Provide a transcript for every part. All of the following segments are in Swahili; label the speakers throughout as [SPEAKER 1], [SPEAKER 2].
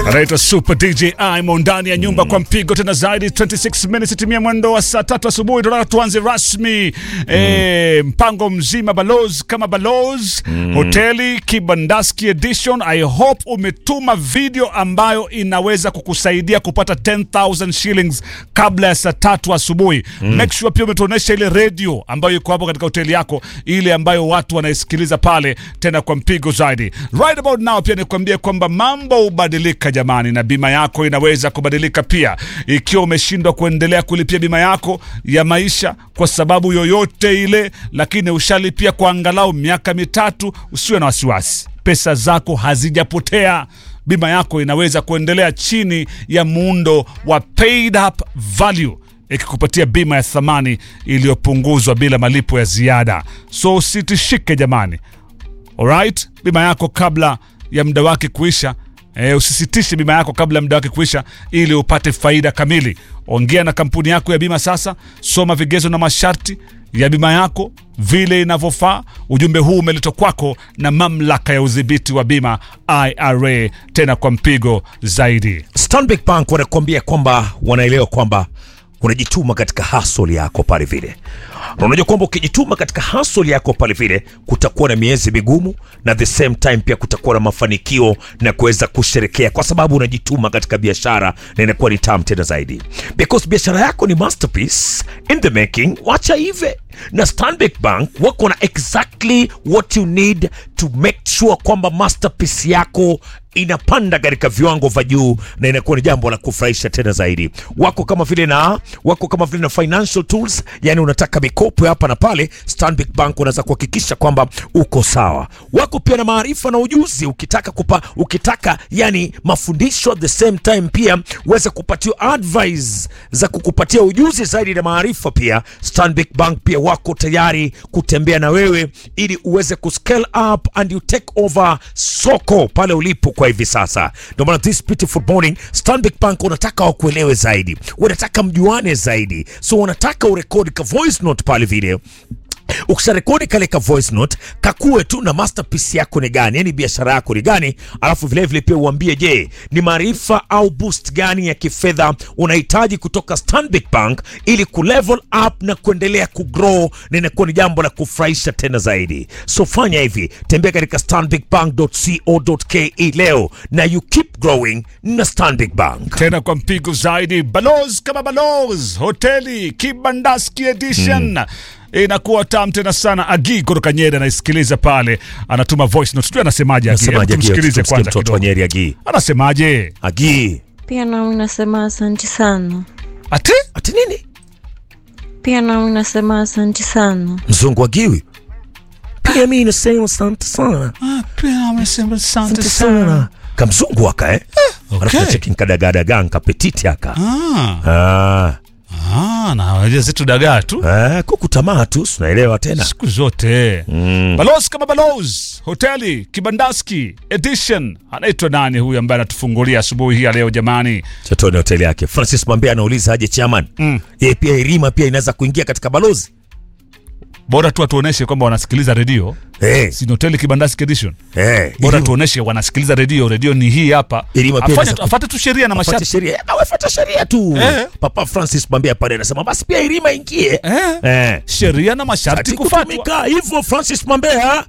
[SPEAKER 1] anaitwa Super DJ Imo ndani ya nyumba kwa mpigo tena zaidi 26 minutes timia mwendo wa saa tatu asubuhi tunataka tuanze rasmi eh, mpango mzima balozi kama balozi hoteli Kibandaski edition I hope umetuma video ambayo inaweza kukusaidia kupata 10000 shillings kabla ya saa tatu asubuhi make sure pia umetuonesha ile radio ambayo iko hapo katika hoteli yako ile ambayo watu wanaisikiliza pale tena kwa mpigo zaidi right about now pia nikwambie kwamba mambo hubadilika jamani na bima yako inaweza kubadilika pia ikiwa umeshindwa kuendelea kulipia bima yako ya maisha kwa sababu yoyote ile lakini ushalipia kwa angalau miaka mitatu usiwe na wasiwasi pesa zako hazijapotea bima yako inaweza kuendelea chini ya muundo wa paid up value ikikupatia bima ya thamani iliyopunguzwa bila malipo ya ziada so usitishike jamani alright bima yako kabla ya muda wake kuisha e, usisitishe bima yako kabla ya muda wake kuisha ili upate faida kamili ongea na kampuni yako ya bima sasa soma vigezo na masharti ya bima yako vile inavyofaa ujumbe huu umeletwa kwako na mamlaka ya udhibiti wa bima ira tena kwa mpigo zaidi
[SPEAKER 2] Stanbic Bank wanakuambia kwamba wanaelewa kwamba unajituma katika hustle yako pale vile na unajua kwamba ukijituma katika hustle yako pale vile kutakuwa na miezi migumu na the same time pia kutakuwa na mafanikio na kuweza kusherekea kwa sababu unajituma katika biashara na inakuwa ni tamu tena zaidi because biashara yako ni masterpiece in the making wacha ive na Stanbic Bank wako na exactly what you need to make sure kwamba masterpiece yako inapanda katika viwango vya juu na inakuwa ni jambo la kufurahisha tena zaidi. Wako kama vile na wako kama vile na financial tools, yani unataka mikopo ya hapa na pale, Stanbic Bank unaweza kuhakikisha kwamba uko sawa. Wako pia na maarifa na ujuzi, ukitaka kupa, ukitaka yani mafundisho at the same time pia uweze kupatiwa advice za kukupatia ujuzi zaidi na maarifa pia. Stanbic Bank pia wako tayari kutembea na wewe ili uweze kuscale up and you take over soko pale ulipo kwa hivi sasa. Ndio maana this beautiful morning Stanbic Bank wanataka wakuelewe zaidi, wanataka mjuane zaidi, so wanataka urekodi ka voice note pale video ukisharekodi kale ka voice note kakue tu na masterpiece yako ni gani yani biashara yako ni gani alafu vilevile vile pia uambie je ni maarifa au boost gani ya kifedha unahitaji kutoka stanbic bank ili kulevel up na kuendelea kugrow na inakuwa ni jambo la kufurahisha tena zaidi so fanya hivi tembea katika stanbicbank.co.ke leo na you keep growing na stanbic bank
[SPEAKER 1] tena kwa mpigo zaidi balozi kama balozi hoteli kibandaski edition inakuwa tam tena sana agi kutoka nyeri anaisikiliza pale anatuma voice note sijui anasemaje Agi. Hebu
[SPEAKER 2] Nasemaje, Agi?
[SPEAKER 1] tumsikilize
[SPEAKER 2] Tumsikie
[SPEAKER 1] kwanza
[SPEAKER 2] mtoto wa
[SPEAKER 1] kidogo
[SPEAKER 2] Nyeri Agi.
[SPEAKER 1] anasemaje
[SPEAKER 2] Agi.
[SPEAKER 3] Pia nami nasema asanti sana.
[SPEAKER 1] ati
[SPEAKER 2] Ati nini?
[SPEAKER 3] Pia nami nasema asanti sana.
[SPEAKER 2] Mzungu Agiwi. Pia mimi nasema asante sana.
[SPEAKER 1] amesema asante
[SPEAKER 2] Asante sana. Kamzungu aka eh? Alafu
[SPEAKER 1] Okay.
[SPEAKER 2] cheki nkadagadaga nkapetiti aka.
[SPEAKER 1] Ah,
[SPEAKER 2] Ah.
[SPEAKER 1] ah, na wajia zetu dagaa tu
[SPEAKER 2] Eh, kuku tamaa tu, unaelewa tena.
[SPEAKER 1] siku zote mm. balozi kama balozi hoteli kibandaski edition anaitwa nani huyu ambaye anatufungulia asubuhi hii ya leo jamani
[SPEAKER 2] Chatoni hoteli yake. Francis Mwambia anauliza aje chairman.
[SPEAKER 1] Mm.
[SPEAKER 2] Yeye pia Irima pia inaweza kuingia katika balozi.
[SPEAKER 1] bora tu atuoneshe kwamba wanasikiliza redio
[SPEAKER 2] Eh.
[SPEAKER 1] si ni hoteli kibandaski edition
[SPEAKER 2] Eh.
[SPEAKER 1] bora
[SPEAKER 2] Irima-
[SPEAKER 1] tuoneshe wanasikiliza redio redio ni hii hapa
[SPEAKER 2] Irima pia
[SPEAKER 1] Afanye
[SPEAKER 2] inaweza
[SPEAKER 1] tu-
[SPEAKER 2] ku-
[SPEAKER 1] afate tu sheria na
[SPEAKER 2] Fuate
[SPEAKER 1] masharti
[SPEAKER 2] sheria. Eh, awe fuata sheria tu.
[SPEAKER 1] Eh.
[SPEAKER 2] Papa Francis Mwambia pale anasema basi pia Irima ingie.
[SPEAKER 1] eh.
[SPEAKER 2] Eh.
[SPEAKER 1] sheria na masharti
[SPEAKER 2] Ati
[SPEAKER 1] kufatwa
[SPEAKER 2] kutumika hivyo Francis Mwambia.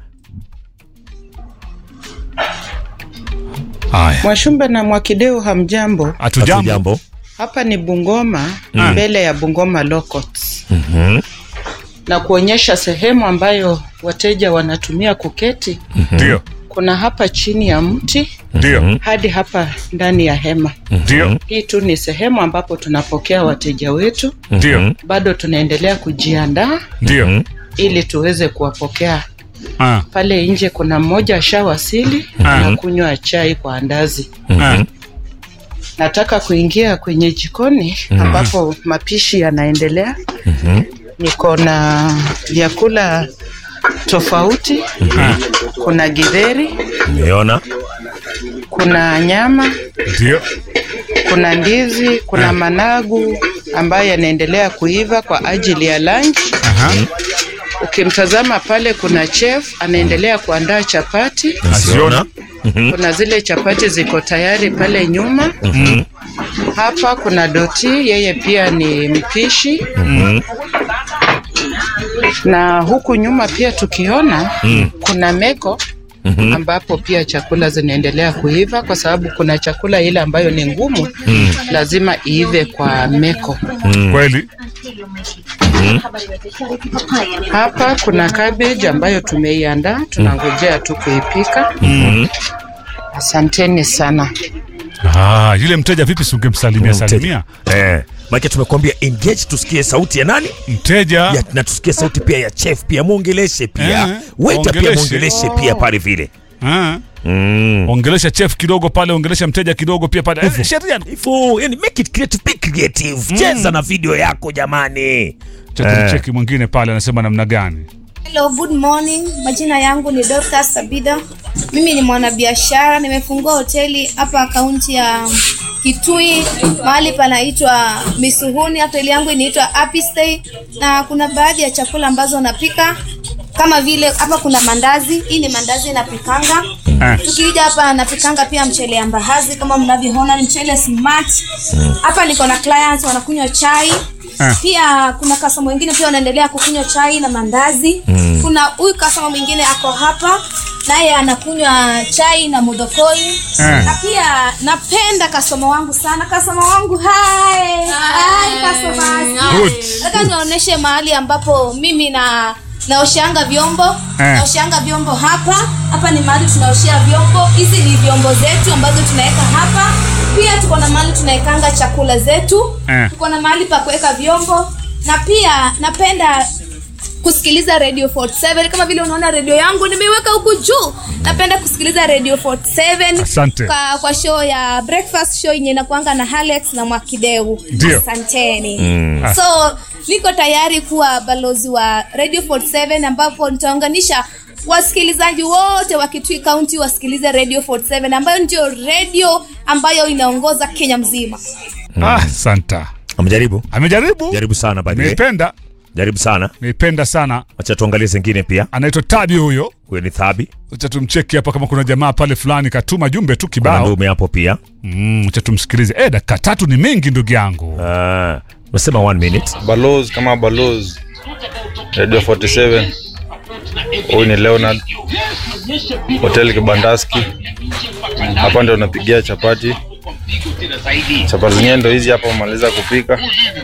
[SPEAKER 1] haya
[SPEAKER 4] Mwashumba na Mwakideu, hamjambo?
[SPEAKER 1] hatujambo
[SPEAKER 2] Jambo.
[SPEAKER 4] Hapa ni Bungoma, mbele ya Bungoma Locots na kuonyesha sehemu ambayo wateja wanatumia kuketi.
[SPEAKER 1] ndio
[SPEAKER 4] Kuna hapa chini ya mti
[SPEAKER 1] ndio
[SPEAKER 4] hadi hapa ndani ya hema.
[SPEAKER 1] ndio
[SPEAKER 4] Hii tu ni sehemu ambapo tunapokea wateja wetu.
[SPEAKER 1] ndio
[SPEAKER 4] Bado tunaendelea kujiandaa
[SPEAKER 1] ndio
[SPEAKER 4] ili tuweze kuwapokea.
[SPEAKER 1] Ah,
[SPEAKER 4] Pale nje kuna mmoja ashawasili na kunywa chai kwa andazi.
[SPEAKER 1] ah.
[SPEAKER 4] Nataka kuingia kwenye jikoni ambapo mapishi yanaendelea. Niko na vyakula tofauti. Kuna githeri,
[SPEAKER 2] Umeona?
[SPEAKER 4] kuna nyama,
[SPEAKER 1] ndio
[SPEAKER 4] kuna ndizi, kuna managu ambayo yanaendelea kuiva kwa ajili ya lunch.
[SPEAKER 1] Aha.
[SPEAKER 4] Ukimtazama pale, kuna chef anaendelea kuandaa chapati.
[SPEAKER 1] Naziona.
[SPEAKER 4] kuna zile chapati ziko tayari pale nyuma. Hapa kuna Doti, yeye pia ni mpishi. Na huku nyuma pia tukiona kuna Meko ambapo pia chakula zinaendelea kuiva kwa sababu kuna chakula ile ambayo ni ngumu lazima iive kwa Meko.
[SPEAKER 1] Kweli
[SPEAKER 4] Hapa kuna cabbage ambayo tumeiandaa, tunangojea tu kuipika. Asanteni sana.
[SPEAKER 1] ah, yule mteja vipi, si ungemsalimia salimia
[SPEAKER 2] Eh, maana tumekuambia engage, tusikie sauti ya nani
[SPEAKER 1] mteja
[SPEAKER 2] ya, na tusikie sauti pia ya chef pia muongeleshe pia
[SPEAKER 1] Eh,
[SPEAKER 2] waiter pia
[SPEAKER 1] waongeleshe.
[SPEAKER 2] muongeleshe pia pale vile
[SPEAKER 1] Ah.
[SPEAKER 2] mm.
[SPEAKER 1] ongelesha chef kidogo pale, ongelesha mteja kidogo pia pale. Eh, sheria
[SPEAKER 2] Hivyo, yani make it creative, be creative. Cheza na video yako jamani.
[SPEAKER 1] cha cheki mwingine pale anasema namna gani?
[SPEAKER 5] Hello, good morning. Majina yangu ni Dorcas Sabida. Mimi ni mwanabiashara, nimefungua hoteli hapa kaunti ya Kitui, mahali panaitwa Misuhuni. Hoteli yangu inaitwa Happy Stay na kuna baadhi ya chakula ambazo napika kama vile hapa kuna mandazi. Hii ni mandazi napikanga.
[SPEAKER 1] Eh.
[SPEAKER 5] Tukija hapa napikanga pia mchele ya mbaazi kama mnavyoona, ni mchele smart. Hapa niko na clients wanakunywa chai
[SPEAKER 1] Eh.
[SPEAKER 5] pia kuna kasoma wengine pia wanaendelea kukunywa chai na mandazi mm. kuna huyu kasoma mwingine ako hapa naye anakunywa chai na mudokoi
[SPEAKER 1] Eh.
[SPEAKER 5] na pia napenda kasoma wangu sana kasoma wangu hai hai kasoma
[SPEAKER 1] Good.
[SPEAKER 5] nataka nionyeshe mahali ambapo mimi na naosheanga vyombo
[SPEAKER 1] Eh.
[SPEAKER 5] naosheanga vyombo hapa hapa ni mahali tunaoshea vyombo hizi ni vyombo zetu ambazo tunaweka hapa pia tuko na mahali tunawekanga chakula zetu
[SPEAKER 1] Eh.
[SPEAKER 5] tuko na mahali pa kuweka vyombo na pia napenda kusikiliza radio 47 kama vile unaona redio yangu nimeiweka huku juu napenda kusikiliza radio 47
[SPEAKER 1] Asante.
[SPEAKER 5] kwa, kwa show ya breakfast show yenye inakuanga na Alex na Mwakideu
[SPEAKER 1] Ndio.
[SPEAKER 5] asanteni
[SPEAKER 1] Mm.
[SPEAKER 5] so niko tayari kuwa balozi wa radio 47 ambapo nitaunganisha wasikilizaji wote wa Kitui County wasikilize radio 47 ambayo ndio radio ambayo inaongoza Kenya mzima
[SPEAKER 1] Ah, santa.
[SPEAKER 2] Amjaribu?
[SPEAKER 1] Amejaribu.
[SPEAKER 2] Jaribu sana by the way.
[SPEAKER 1] Niipenda,
[SPEAKER 2] Jaribu sana.
[SPEAKER 1] niipenda sana.
[SPEAKER 2] Acha tuangalie zingine pia.
[SPEAKER 1] Anaitwa Tabi huyo.
[SPEAKER 2] Huyo ni Thabi.
[SPEAKER 1] Acha tumcheki hapa kama kuna jamaa pale fulani katuma jumbe tu
[SPEAKER 2] Kuna
[SPEAKER 1] kibao.
[SPEAKER 2] ndume hapo pia.
[SPEAKER 1] Mm, acha tumsikilize. Eh, dakika tatu ni mingi ndugu yangu.
[SPEAKER 2] Ah, Unasema one minute.
[SPEAKER 6] balozi kama balozi radio 47 huyu ni leonard hotel kibandaski hapa ndio napigia chapati chapati zenyewe ndo hizi hapa amaliza kupika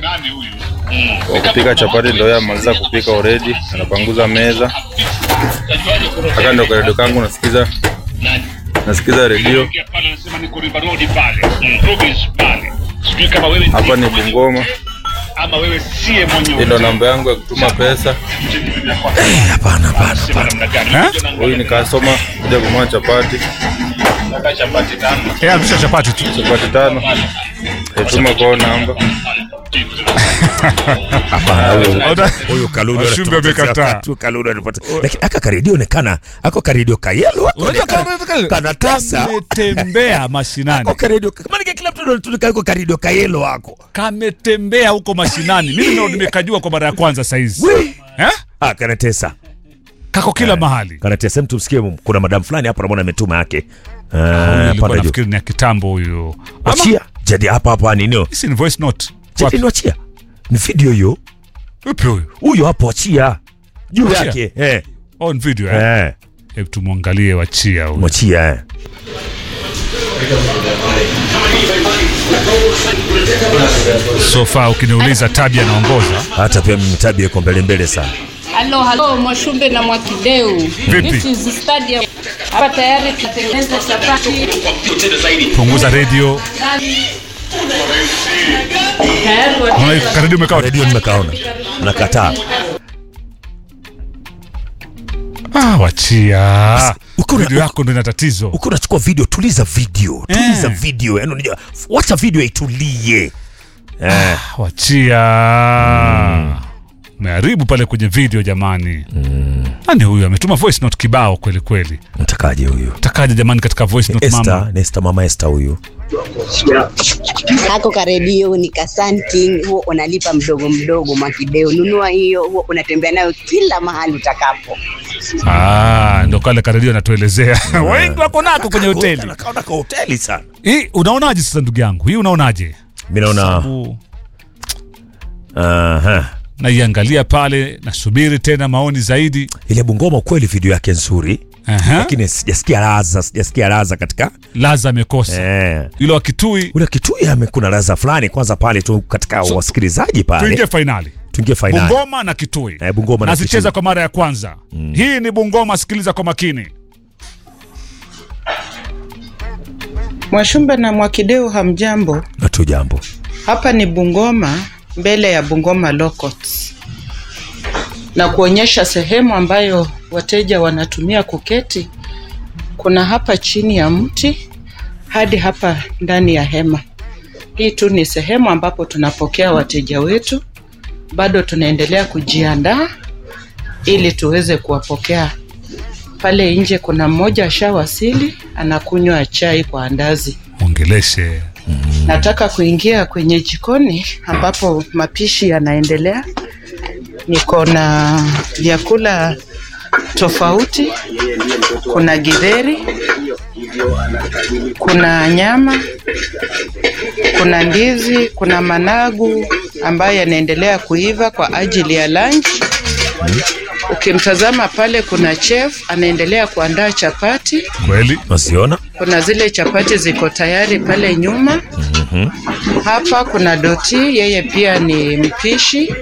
[SPEAKER 6] kwa kupika chapati ndo yeye amaliza kupika already anapanguza meza haka ndo karedio kangu nasikiza nasikiza redio hapa ni bungoma hii ndo namba yangu ya kutuma pesa
[SPEAKER 2] Hapana, hapana, hapana.
[SPEAKER 1] Eh?
[SPEAKER 6] huyu nikasoma kuja kununua chapati
[SPEAKER 1] Eh, arudisha chapati tu.
[SPEAKER 6] chapati tano ituma kwao namba
[SPEAKER 2] Hapana, huyo
[SPEAKER 1] Ota-
[SPEAKER 2] huyo Kalulu
[SPEAKER 1] Washumbe
[SPEAKER 2] anatupotezea
[SPEAKER 1] wamekataa.
[SPEAKER 2] wakati, Kalulu anatupotezea. Lakini aka karedio onekana, ako karedio kayelo wako.
[SPEAKER 1] Unajua
[SPEAKER 2] Kana-
[SPEAKER 1] kama-
[SPEAKER 2] kana tasa.
[SPEAKER 1] Kametembea mashinani.
[SPEAKER 2] Ako karedio, kama kila mtu anatunika yuko karedio kayelo wako.
[SPEAKER 1] Kametembea huko mashinani. Mimi ndo nimekajua kwa mara ya kwanza saizi.
[SPEAKER 2] Wi.
[SPEAKER 1] Eh?
[SPEAKER 2] Ah, kanatesa.
[SPEAKER 1] Kako kila mahali.
[SPEAKER 2] Kanatesa mtu msikie kuna madam fulani hapo namwona ametuma yake. Ah,
[SPEAKER 1] Nilikuwa
[SPEAKER 2] panda juu.
[SPEAKER 1] nafikiri ni ya kitambo huyo. Ama
[SPEAKER 2] Achia. Jadi hapa hapa ninio.
[SPEAKER 1] hisi ni voice note.
[SPEAKER 2] Jadi
[SPEAKER 1] Wapi?
[SPEAKER 2] ni achia. Ni video hiyo.
[SPEAKER 1] Upi huyo?
[SPEAKER 2] Huyo hapo achia. Juu
[SPEAKER 1] Achia?
[SPEAKER 2] yake. Eh.
[SPEAKER 1] On video eh.
[SPEAKER 2] Eh.
[SPEAKER 1] Hebu tumwangalie wachia huyo.
[SPEAKER 2] Mwachia eh.
[SPEAKER 1] So far ukiniuliza Tabi anaongoza.
[SPEAKER 2] Hata pia mimi tabia iko mbele mbele sana.
[SPEAKER 7] Halo, halo Mwashumbe na Mwakideu.
[SPEAKER 1] Vipi?
[SPEAKER 7] This is stadium. Hapa tayari tunatengeneza chapati.
[SPEAKER 1] Punguza radio.
[SPEAKER 7] Tayari wa-
[SPEAKER 1] Unaona karibu umekaa.
[SPEAKER 2] redio nimekaona nakataa
[SPEAKER 1] Ah, wachia.
[SPEAKER 2] uko na-
[SPEAKER 1] Video yako ndo ina tatizo.
[SPEAKER 2] ukiwa unachukua video tuliza video tuliza
[SPEAKER 1] Eh.
[SPEAKER 2] video yani unajua wacha video itulie eh,
[SPEAKER 1] Wachia. Umeharibu pale kwenye video jamani. Nani huyu ametuma voice note kibao kweli kweli.
[SPEAKER 2] mtakaje huyu
[SPEAKER 1] Takaje jamani katika voice note
[SPEAKER 2] Esther,
[SPEAKER 1] mama.
[SPEAKER 2] Nesta mama Esther huyu
[SPEAKER 8] kako karedio ni ka Sunking, huo unalipa mdogo mdogo makideo. Nunua hiyo, huo unatembea nayo kila mahali utakapo.
[SPEAKER 1] Ah, ndo kale karedio anatuelezea wengi wako nako kwenye hoteli
[SPEAKER 2] Nakaona ka hoteli sana.
[SPEAKER 1] hii. Unaonaje sasa ndugu yangu, hii unaonaje?
[SPEAKER 2] Mimi naona
[SPEAKER 1] Sababu
[SPEAKER 2] aha.
[SPEAKER 1] naiangalia pale, nasubiri tena maoni zaidi.
[SPEAKER 2] Ile Bungoma kweli video yake nzuri.
[SPEAKER 1] Aha.
[SPEAKER 2] Lakini sijasikia raza, sijasikia raza katika
[SPEAKER 1] Laza amekosa
[SPEAKER 2] eh.
[SPEAKER 1] yule wa Kitui.
[SPEAKER 2] Ule Kitui ame kuna raza fulani kwanza pale tu katika wasikilizaji pale.
[SPEAKER 1] Tuingie fainali
[SPEAKER 2] Tuingie finali.
[SPEAKER 1] Bungoma na Kitui
[SPEAKER 2] Eh, Bungoma na
[SPEAKER 1] nazicheza
[SPEAKER 2] Kitui.
[SPEAKER 1] kwa mara ya kwanza. Hii ni Bungoma, sikiliza kwa makini.
[SPEAKER 4] Mwashumba na Mwakideu, hamjambo?
[SPEAKER 2] Na tu jambo.
[SPEAKER 4] Hapa ni Bungoma, mbele ya Bungoma Law Courts, na kuonyesha sehemu ambayo wateja wanatumia kuketi. Kuna hapa chini ya mti hadi hapa ndani ya hema. Hii tu ni sehemu ambapo tunapokea wateja wetu. Bado tunaendelea kujiandaa ili tuweze kuwapokea. Pale nje kuna mmoja ashawasili, anakunywa chai kwa andazi.
[SPEAKER 1] Ongeleshe
[SPEAKER 4] Nataka kuingia kwenye jikoni ambapo mapishi yanaendelea. Niko na vyakula tofauti. Kuna githeri, kuna nyama, kuna ndizi, kuna managu ambayo yanaendelea kuiva kwa ajili ya lunch. Ukimtazama pale, kuna chef anaendelea kuandaa chapati.
[SPEAKER 1] kweli.
[SPEAKER 2] Unaziona?
[SPEAKER 4] Kuna zile chapati ziko tayari pale nyuma. Hapa kuna Doti, yeye pia ni mpishi.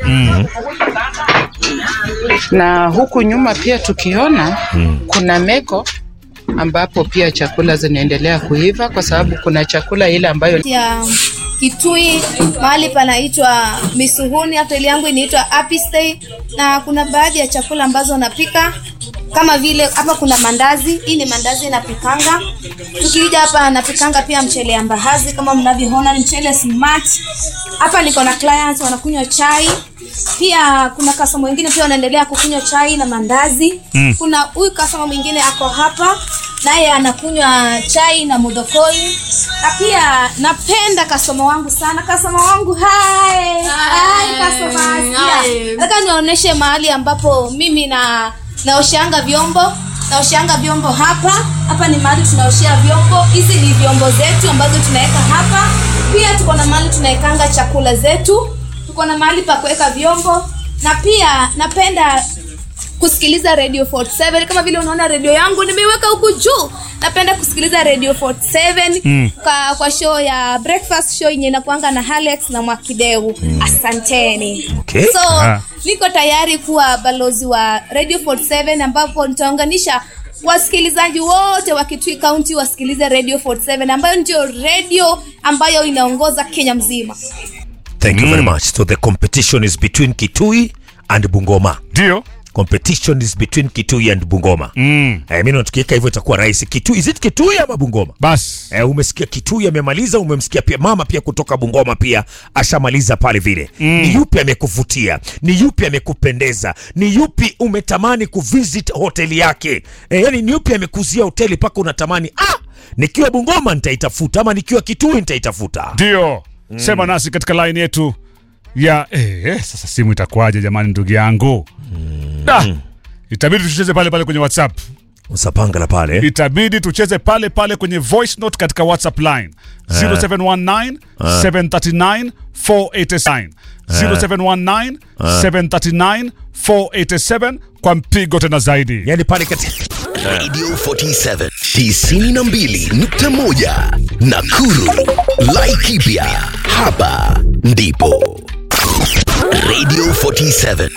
[SPEAKER 4] Na huku nyuma pia tukiona kuna meko ambapo pia chakula zinaendelea kuiva kwa sababu kuna chakula ile ambayo
[SPEAKER 5] ya Kitui, mahali panaitwa Misuhuni, hoteli yangu inaitwa Happy Stay, na kuna baadhi ya chakula ambazo napika kama vile hapa kuna mandazi. Hii ni mandazi napikanga. Tukija hapa napikanga pia mchele ya mbaazi kama mnavyoona, ni mchele smart. Hapa niko na clients wanakunywa chai pia kuna kasoma mwingine pia wanaendelea kukunywa chai na mandazi mm. kuna huyu kasoma mwingine ako hapa naye anakunywa chai na mudokoi na pia napenda kasoma wangu sana kasoma wangu hai hai kasoma Asia. nataka niwaoneshe mahali ambapo mimi na naosheanga vyombo naosheanga vyombo hapa hapa ni mahali tunaoshea vyombo hizi ni vyombo zetu ambazo tunaweka hapa pia tuko na mahali tunawekanga chakula zetu tuko na mahali pa kuweka vyombo na pia napenda kusikiliza radio 47 kama vile unaona redio yangu nimeiweka huku juu napenda kusikiliza radio 47 mm. kwa, kwa show ya breakfast show yenye inakuanga na Alex na Mwakideu mm. asanteni
[SPEAKER 2] Okay.
[SPEAKER 5] so
[SPEAKER 1] Ah.
[SPEAKER 5] niko tayari kuwa balozi wa radio 47 ambapo nitaunganisha wasikilizaji wote wa Kitui County wasikilize radio 47 ambayo ndio radio ambayo inaongoza Kenya mzima
[SPEAKER 2] Thank you very much. So the competition is between Kitui and Bungoma.
[SPEAKER 1] Ndio.
[SPEAKER 2] Competition is between Kitui and Bungoma.
[SPEAKER 1] Mm.
[SPEAKER 2] Eh, mimi tukiweka hivyo itakuwa rahisi. Kitui, is it Kitui ama Bungoma?
[SPEAKER 1] Bas.
[SPEAKER 2] Eh, umesikia Kitui amemaliza, umemsikia pia mama pia kutoka Bungoma pia ashamaliza pale vile. Mm. Ni yupi amekuvutia? Ni yupi amekupendeza? Ni yupi umetamani kuvisit hoteli yake? Eh, yani ni yupi amekuzia hoteli mpaka unatamani ah, nikiwa Bungoma nitaitafuta ama nikiwa Kitui nitaitafuta.
[SPEAKER 1] Ndio. Sema nasi katika line yetu ya eh, eh, sasa simu itakuwaje jamani ndugu yangu? Da. Itabidi tucheze pale pale kwenye WhatsApp.
[SPEAKER 2] Usapanga la pale.
[SPEAKER 1] Itabidi tucheze pale pale kwenye voice note katika WhatsApp line 0719 739 487 0719 739 487 kwa mpigo tena zaidi.
[SPEAKER 2] Yani pale katika
[SPEAKER 9] Radio 47 92.1 Nakuru. Laikipia. Hapa ndipo Radio 47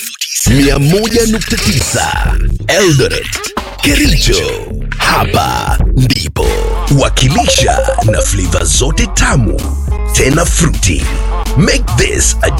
[SPEAKER 9] 101.9 Eldoret. Kericho. Hapa ndipo wakilisha na flavor zote tamu tena fruity. Make this a